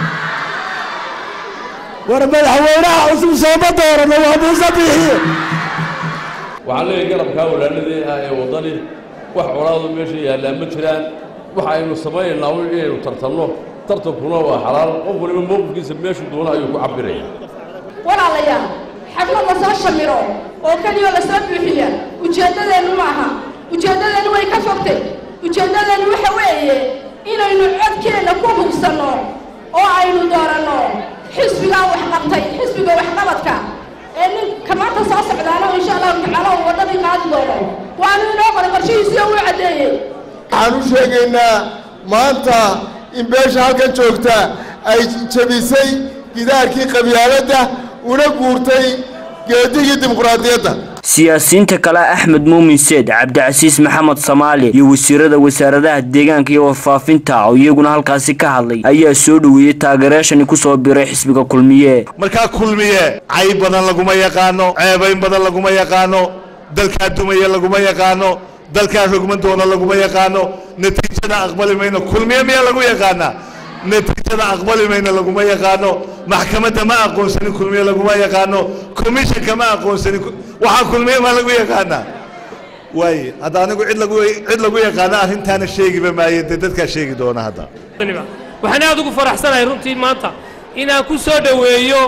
war madaxweynaha cusub sooma doorano waa muuse bixiye waxaan leeyahay garabkaa walaaladii ah ee waddani wax colaadu meesha yaallaa ma jiraan waxa aynu samaynaynaa w inaynu tartanno tartankuna waa xalaal qof waliba mowqifkiisa meeshu doona ayuu ku cabiraya walaalayaal xaflad la soo shamiro oo keliyoo la soo buuxiya ujeeddadeennu ma aha ujeeddadeennu way ka fogtay ujeeddadeennu waxa weeye inaynu codkeenna ku hubsanno oo aynu dooranno xisbigaa waxqabtay xisbiga waxqabadka ee ninka maanta soo socdaana insha allahu tacaala uu waddadii qaadi doono waanu inoo qoray qorshihiisii uu caddeeyey waxaan u sheegaynaa maanta in beesha halkan joogta ay jebisay gidaarkii qabyaaladda una guurtay geedigii dimuqraadiyadda siyaasiyiinta kale axmed muumin seed cabdicasiis maxamed samaali iyo wasiirada wasaaradaha deegaanka iyo warfaafinta oo iyaguna halkaasi ka hadlay ayaa soo dhoweeyey taageerayaashani kusoo biray xisbiga kulmiye markaa kulmiye cayb badan laguma yaqaano ceebayn badan laguma yaqaano dalkaa dumaya laguma yaqaano dalkaa rogman doona laguma yaqaano natiijada aqbali mayno kulmiye miyaa lagu yaqaanaa natiijada aqbali mayno laguma yaqaano maxkamadda ma aqoonsanin kulmiye laguma yaqaano commissionka ma aqoonsanin waxaa kulmiye ma lagu yaqaanaa waaye hadda anigu cid lagu cid lagu yaqaano arrintaana sheegiba maaye dee dadkaa sheegi doona hadda waxaan aad ugu faraxsanahay runtii maanta inaan ku soo dhoweeyo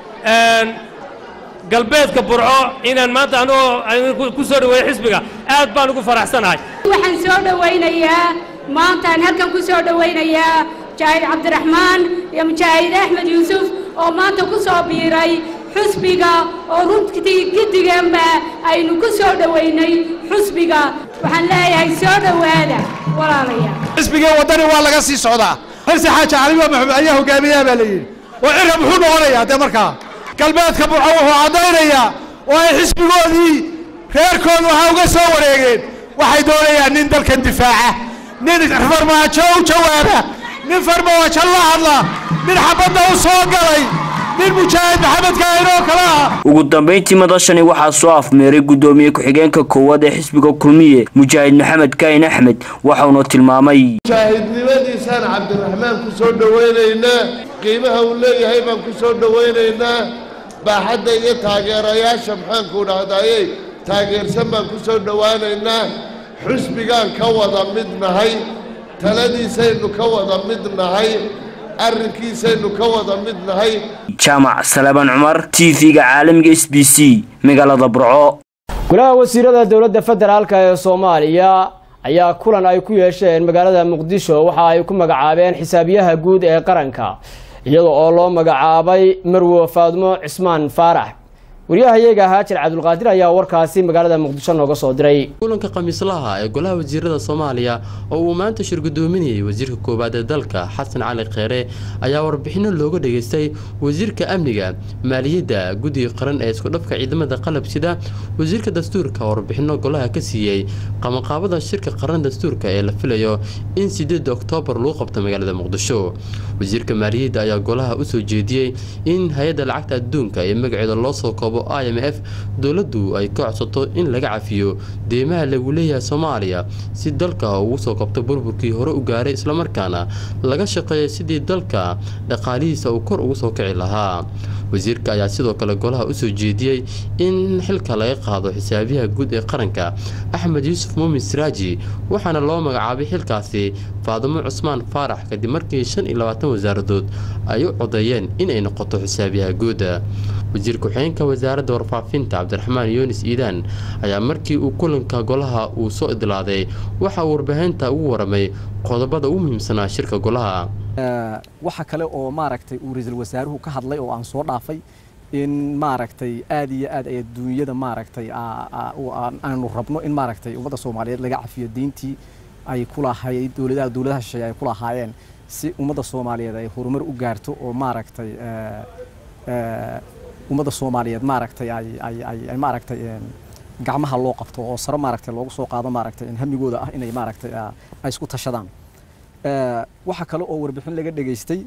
galbeedka burco inaan maanta anigoo ku soo dhoweeyo xisbiga aad baan ugu faraxsanahay waxaan soo dhowaynayaa maantaan halkan ku soo dhowaynayaa mujaahid cabdiraxmaan iyo mujaahid axmed yuusuf oo maanta ku soo biiray xusbiga oo runtii gidigeenba aynu ku soo dhowaynay xusbiga waxaan leeyahay soo dhowaada walaalayaal xisbigii waddani waa laga sii socdaa xilsi xaaji cali maxamed ayaa hogaamiyaha baa la yidhi oo cirra muxuu noqonayaa dee markaa galbeedka burco wuxuu caddaynayaa oo ay xisbigoodii reerkoodu waxaa uga soo wareegeen waxay doonayaan nin dalkan difaaca nin farmaajo u jawaaba nin farmaajo la hadla nin xabadda u soo galay nin mujaahid maxamed kaahin oo kale ah ugu dambayntii madashani waxaa soo afmeeray guddoomiye ku-xigeenka koowaad ee xisbiga kulmiye mujaahid maxamed kaahin axmed waxauna tilmaamay mujaahidnimadiisaan cabdiraxmaan ku soo dhowaynaynaa qiimaha uu leeyahay baan ku soo dhowaynaynaa baaxadda iyo taageerayaasha maxaanku dhahdaayey taageersan baan ku soo dhowaanaynaa xusbigaan ka wada mid nahay taladiisaynu ka wada mid nahay arrinkiisaynu ka wada mid nahay jaamac salaaban cumar t v-ga caalamiga s b c magaalada burco golaha wasiirada dowladda federaalka ee soomaaliya ayaa kulan ay ku yeesheen magaalada muqdisho waxa ay ku magacaabeen xisaabiyaha guud ee qaranka iyada oo loo magacaabay marwo faadmo cismaan faarax waryahayaga haajir cabdulqaadir ayaa warkaasi magaalada muqdisho nooga soo diray kulanka khamiislaha ee golaha wasiirada soomaaliya oo uu maanta shir gudoominayay wasiirka koowaad ee dalka xasan cali kheere ayaa warbixino looga dhageystay wasiirka amniga maaliyadda guddiga qaran ee iskudhafka ciidamada qalab sida wasiirka dastuurka warbixino golaha ka siiyey qabanqaabada shirka qaran dastuurka ee la filayo in sideeda oktoobar lagu qabto magaalada muqdisho wasiirka maaliyadda ayaa golaha usoo jeediyey in hay-adda lacagta adduunka ee magaceeda loo soo koobo i m f dowladdu ay ka codsato in laga cafiyo deymaha lagu leeyahay soomaaliya si dalka ugu soo kabto burburkii hore u gaaray islamarkaana laga shaqeeya sidii dalka dhaqaalihiisa uu kor ugu soo kici lahaa wasiirka ayaa sidoo kale golaha usoo jeediyey in xilka laga qaado xisaabiyaha guud ee qaranka axmed yuusuf muumin siraaji waxaana loo magacaabay xilkaasi faadimo cusmaan faarax kadib markii shan iyo labaatan wasaaradood ay u codeeyeen in ay noqoto xisaabiyaha guuda wasiir ku-xigeenka wasaaradda warfaafinta cabdiraxmaan yunis iidaan ayaa markii uu kulanka golaha uu soo idlaaday waxa uu warbaahinta ugu waramay qodobada ugu muhiimsanaa shirka golaha waxa kale oo maaragtay uu ra-iisul wasaaruhu ka hadlay oo aan soo dhaafay in maaragtay aad iyo aad ay adduunyada maaragtay aanu rabno in maaragtay ummadda soomaaliyeed laga cafiyo diintii ay ku lahayd dowladaha dowladaha shisheeye ay ku lahaayeen si ummadda soomaaliyeed ay horumar u gaarto oo maaragtay ummadda soomaaliyeed maaragtay ay ay ay ay maaragtay gacmaha loo qabto oo sare maaragtay loogu soo qaado maaragtay hamigooda ah inay maaragtay ay isku tashadaan waxaa kale oo warbixin laga dhageystay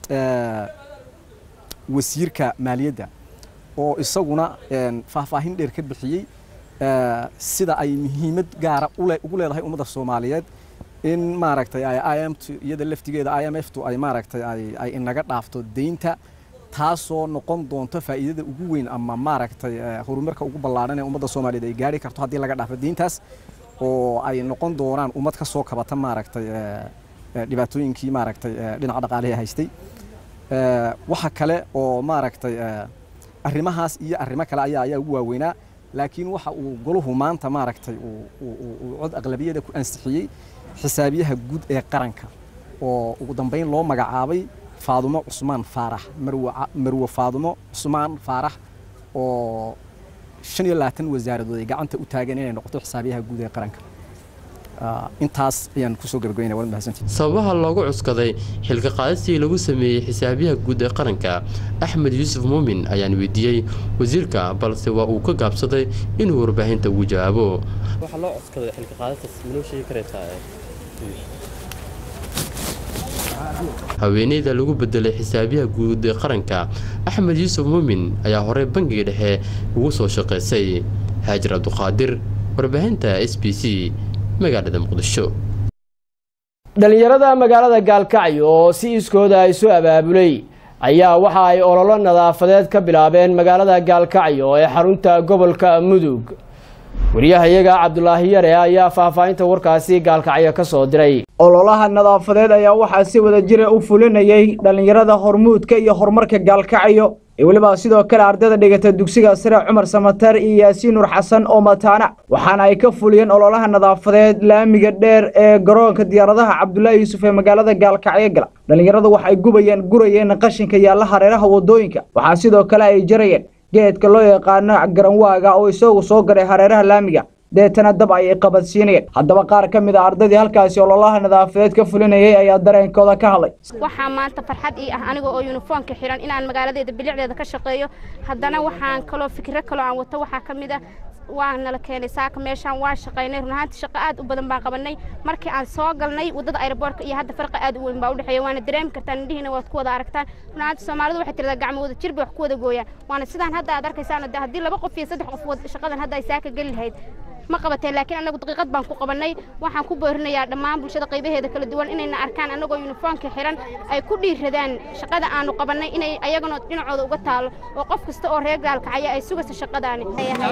wasiirka maaliyadda oo isaguna faahfaahin dheer ka bixiyey sida ay muhiimad gaara ugu leedahay ummadda soomaaliyeed in maaragtay ay i m t iyada laftigeeda i m f tu ay maaragtay ay ay inaga dhaafto deynta taasoo noqon doonto faa'iidada ugu weyn ama maaragtay horumarka ugu ballaaran ee ummadda soomaaliyeed ay gaari karto haddii laga dhaafo deyntaas oo ay noqon doonaan ummad ka soo kabata maaragtay dhibaatooyinkii maaragtay dhinaca dhaqaalihi haystay waxa kale oo maaragtay arrimahaas iyo arrimo kale ayaa ayaa ugu waaweynaa laakiin waxa uu goluhu maanta maaragtay uu cod aqlabiyada ku ansixiyey xisaabiyaha guud ee qaranka oo ugu dambeyn loo magacaabay faadumo cusmaan faarax marwo faadumo cusmaan faarax oo shan iyo labaatan wasaaradood ay gacanta u taageen inay noqoto xisaabiyaha guud ee qaranka intaas ayaan kusoo gabagabeynaya waad mahadsantihin sababaha loogu cuskaday xilka qaadistii lagu sameeyey xisaabiyaha guud ee qaranka axmed yuusuf muumin ayaan weydiiyey wasiirka balse waa uu ka gaabsaday inuu warbaahinta ugu jawaabo waxaa loo cuskaday xilka qaadistaas manoo sheegi karaysaa haweeneyda lagu bedelay xisaabiyaha guud ee qaranka axmed yuusuf muumin ayaa horey bangiga dhexe ugu soo shaqaysay haajir cabduqaadir warbaahinta s b c magaalada muqdisho dhalinyarada magaalada gaalkacyo oo si iskooda isu abaabulay ayaa waxa ay ololo nadaafadeed ka bilaabeen magaalada gaalkacyo ee xarunta gobolka mudug wariyahayaga cabdulaahi yare ayaa faahfaahinta warkaasi gaalkacyo ka soo diray ololaha nadaafadeed ayaa waxaa si wada jira u fulinayay dhallinyarada hormuudka iyo horumarka gaalkacyo iyo weliba sidoo kale ardayda dhigata dugsiga sare cumar samatar iyo yaasiin nur xasan oo mataana waxaana ay ka fuliyeen ololaha nadaafadeed laamiga dheer ee garoonka diyaaradaha cabdulaahi yuusuf ee magaalada gaalkacyo gala dhallinyaradu waxay gubayeen gurayeen qashinka yaalla hareeraha wadooyinka waxaa sidoo kale ay jarayeen geedka loo yaqaano garanwaaga oo isagu soo garay hareeraha laamiga deetana dab ayay qabadsiinayeen haddaba qaar ka mid a ardaydii halkaasi ololaha nadaafadeed ka fulinayay ayaa dareenkooda ka hadlay waxaa maanta farxad ii ah aniga oo yunifoomka xiran inaan magaaladeeda bilicdeeda ka shaqeeyo haddana waxaan kaloo fikiro kaloo aan wato waxaa ka mid ah waa nala keenay saaka meeshaan waa shaqaynay run ahaantii shaqo aad u badan baan qabanay markii aan soo galnay waddada aeroboortka iyo hadda farqi aad u weyn baa u dhexeeya waana dareemi kartaan indhihiina waad ku wada aragtaan run ahaantii soomaalidu waxay tiradaa gacmo wada jir bay wax ku wada gooyaan waana sidaan hadda aad arkaysaan de haddii laba qof iyo saddex qof shaqadan hadda ay saaka geli lahayd ma qabateen laakiin anagu daqiiqad baan ku qabanay waxaan ku boorinayaa dhammaan bulshada qaybaheeda kala duwan inayna arkaan anagoo yunifoomka xiran ay ku dhiiradaan shaqada aanu qabanay inay ayagana dhinacooda uga taalo oo qof kasta oo reer gaalkacaya ay sugayso shaqadaani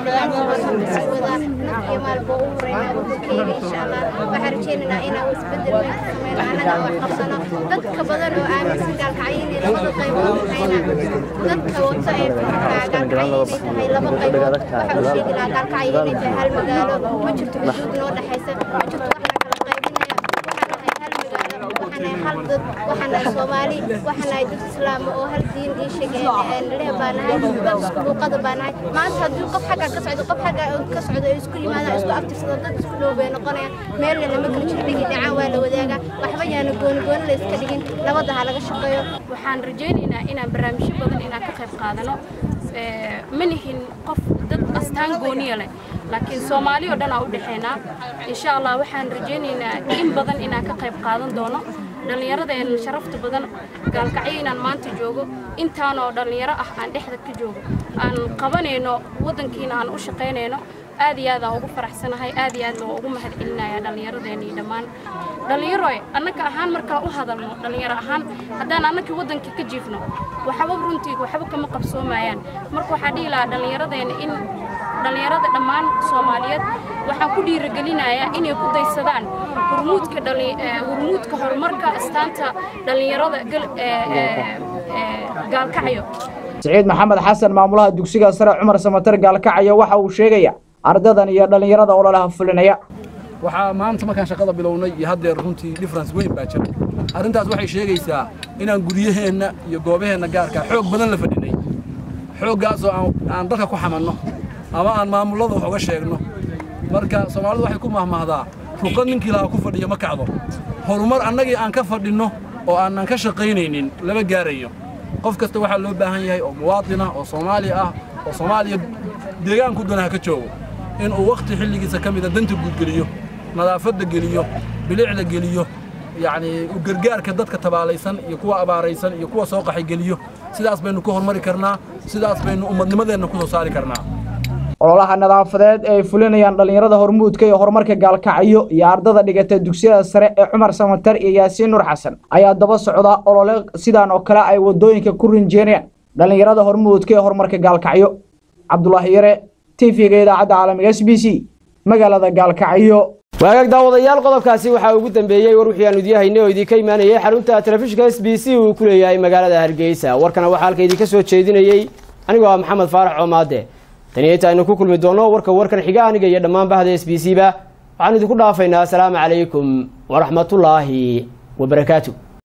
waxaan rajeynaynaa inaan isbedel weyn ka sameyno annaga wax qabsano dadka badan oo aaminsan gaalkacyo inay labada qaybood tahayna dadka wata ee fikirka gaalkacyo inay tahay laba qaybood waxaa u sheegi lahaa gaalkacyo inay tahay hal magaalo ma jirto xuduud noo dhexaysa ma jirto wax la kala qaybinaya waxaan nahay hal magaalo waxaan nahay hal dad waxaan nahay soomaali waxaan nahay dad islaam oo hal diin ii sheegeen leh baa nahay dad isku luuqada baa nahay maanta haddii qof xagga ka socdo qof xagga ka socdo ay isku yimaadaan isku abtirsado dad isku dhow bay noqonayaan meelna lama kala jiro dhigi dhacaan waa la wadaagaa waxba yaana gooni gooni la iska dhigin nabadda ha laga shaqeeyo waxaan rajaynaynaa inaan barnaamijyo badan inaan ka qayb qaadano ma nihin qof dad astaan gooniya leh laakiin soomaali oo dhan aa u dhexaynaa insha allah waxaan rajaynaynaa in badan inaan ka qayb qaadan doono dhallinyaradeenna sharafta badan gaalkacyo inaan maanta joogo intaanoo dhallinyaro ah aan dhexda ka joogo aan qabanayno waddankiina aan u shaqaynayno aad iyo aad aan ugu faraxsanahay aad iyo aad loo ugu mahad celinayaa dhallinyaradeenna iyo dhammaan dhallinyaroy annaka ahaan markaan u hadalno dhallinyaro ahaan haddaan annakii waddankii ka jiifno waxba runtii waxba kama qabsoomayaan marka waxaa dhihi lahaa dhallinyaradeenna in dhallinyarada dhammaan soomaaliyeed waxaan ku dhiirigelinayaa inay ku daysadaan hurmuudka hurmuudka horumarka astaanta dhallinyarada gaalkacyo siciid maxamed xasan maamulaha dugsiga sare cumar samatar gaalkacyo waxa uu sheegaya ardadan iyo dhallinyarada ololaha fulinaya waxaa maanta markaan shaqada bilownay iyo haddeer runtii difference weyn baa jira arrintaas waxay sheegaysaa inaan guryaheenna iyo goobaheenna gaarkaa xoog badan la fadhinay xooggaasoo aan dalka ku xamanno ama aan maamullada wax uga sheegno marka soomaalidu waxay ku mahmahdaa ruqad ninkii lahaa ku fadhiyo ma kacdo horumar annagii aan ka fadhinno oo aanan ka shaqaynaynin lama gaarayo qof kasta waxaa loo baahan yahay oo muwaadin ah oo soomaali ah oo soomaaliya deegaanku danaha ka joogo inuu wakhti xilligiisa ka mida danta guud geliyo nadaafadda geliyo bilicda geliyo yacni u gargaarka dadka tabaalaysan iyo kuwa abaaraysan iyo kuwa soo qaxay geliyo sidaas baynu ku hormari karnaa sidaas baynu ummadnimadeenna ku soo saari karnaa ololaha nadaafadeed ee ay fulinayaan dhallinyarada hormuudka iyo horumarka gaalkacyo iyo ardada dhigata dugsiyada sare ee cumar samatar iyo yaasiin nur xasan ayaa daba socda olole sidaan oo kale ay wadooyinka ku rinjeenayaan dhallinyarada hormuudka ee horumarka gaalkacyo cabdulaahi yare tv-ga idaacadda caalamiga s b c magaalada gaalkacyo waagaag daawadayaal qodobkaasi waxaa ugu dambeeyey war wixii aanu idiin oo idinka imaanayay xarunta telefishinka s b c uu ku leeyahay magaalada hargeysa warkana waxaa halka idinka soo jeedinayey anigoo ah maxamed faarax coomaade tani inta aynu ku kulmi doonno warka warkan xiga aniga iyo dhammaan bahda s b c ba waxaan idinku dhaafaynaa asalaamu calaykum waraxmatullaahi wabarakaatu